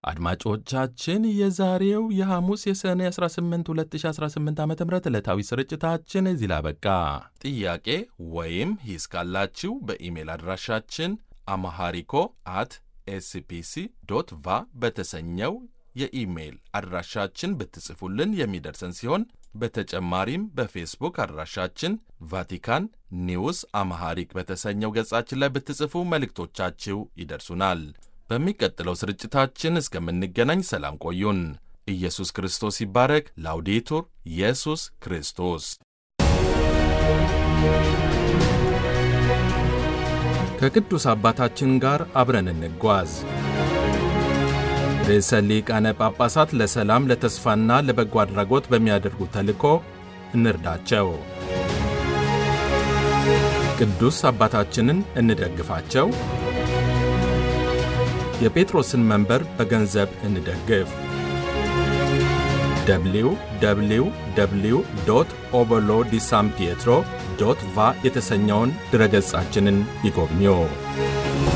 አድማጮቻችን የዛሬው የሐሙስ የሰኔ 18 2018 ዓ ም ዕለታዊ ስርጭታችን እዚህ ላይ አበቃ። ጥያቄ ወይም ሂስ ካላችሁ በኢሜል አድራሻችን አማሃሪኮ አት ኤስፒሲ ዶት ቫ በተሰኘው የኢሜይል አድራሻችን ብትጽፉልን የሚደርሰን ሲሆን በተጨማሪም በፌስቡክ አድራሻችን ቫቲካን ኒውስ አማሃሪክ በተሰኘው ገጻችን ላይ ብትጽፉ መልእክቶቻችሁ ይደርሱናል። በሚቀጥለው ስርጭታችን እስከምንገናኝ ሰላም ቆዩን። ኢየሱስ ክርስቶስ ይባረክ። ላውዴቱር ኢየሱስ ክርስቶስ ከቅዱስ አባታችን ጋር አብረን እንጓዝ። ርዕሰ ሊቃነ ጳጳሳት ለሰላም ለተስፋና ለበጎ አድራጎት በሚያደርጉት ተልእኮ እንርዳቸው። ቅዱስ አባታችንን እንደግፋቸው። የጴጥሮስን መንበር በገንዘብ እንደግፍ። ደብሊው ደብሊው ደብሊው ዶት ኦበሎ ዲ ሳን ፒየትሮ ዶት ቫ የተሰኘውን ድረገጻችንን ይጎብኙ።